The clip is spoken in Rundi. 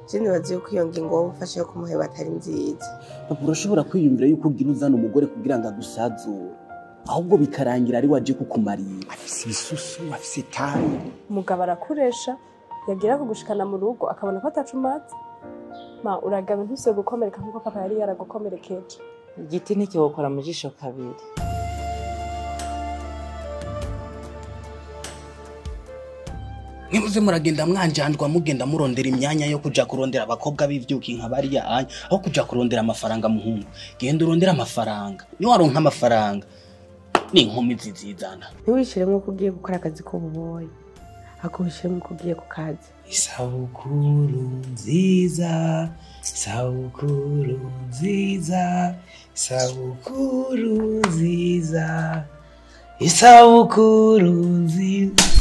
je nibaza yuko iyo ngingo wowe ufashe yo kumuheba atari nziza papa urashobora kwiyumvira yuko ugira uzana umugore kugira ngo agusazure ahubwo bikarangira ari waje kukumarira afise ibisusu afise itabi umugabo arakuresha yagira kugushikana mu rugo akabona ko atacumatse ma uragaba ntuse gukomereka nk'uko papa yari yaragukomerekeje igiti ntikiwukora mu jisho kabiri mwibuze muragenda mwanjandwa mugenda murondera imyanya yo kuja kurondera abakobwa b'ivyuki nka bariya anya aho kuja kurondera amafaranga muhungu genda urondera amafaranga niwaronka amafaranga n'inkumi zizizana ntiwishiremo ko ugiye gukora akazi k'ububoyi ahubwo wishiremo ko ugiye ku kazi isabukuru nziza isabukuru nziza isabukuru nziza isabukuru nziza